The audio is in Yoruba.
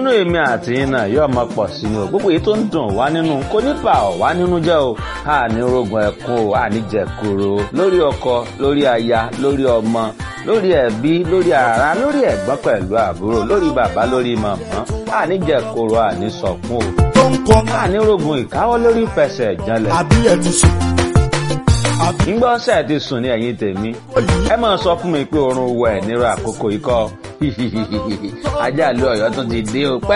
ìdùnnú èmi àti yín náà yóò máa pọ̀ sí i o gbogbo èyí tó ń dùn wá nínú kó ní bà ọ́ wá nínú jẹ́ o àní rogun ẹ̀kún o àní jẹ̀kúrò lórí ọkọ lórí aya lórí ọmọ lórí ẹbí lórí ara lórí ẹ̀gbọ́n pẹ̀lú àbúrò lórí bàbá lórí màmá àní jẹ̀kúrò àní sọ̀kún o tó ń kọ́ àní rogun ìkáwọ́ lórí fẹsẹ̀ ìjànlẹ̀ àbí ẹ̀ ti sùn. àbí ńgbọ́ ṣe ti sùn ní ẹ̀yìn tèmi ẹ máa sọ fún mi pé oorun wọ ẹ̀ nírú àkókò ikọ́ ajá lu ọ̀yọ́ tún ti dé o pẹ́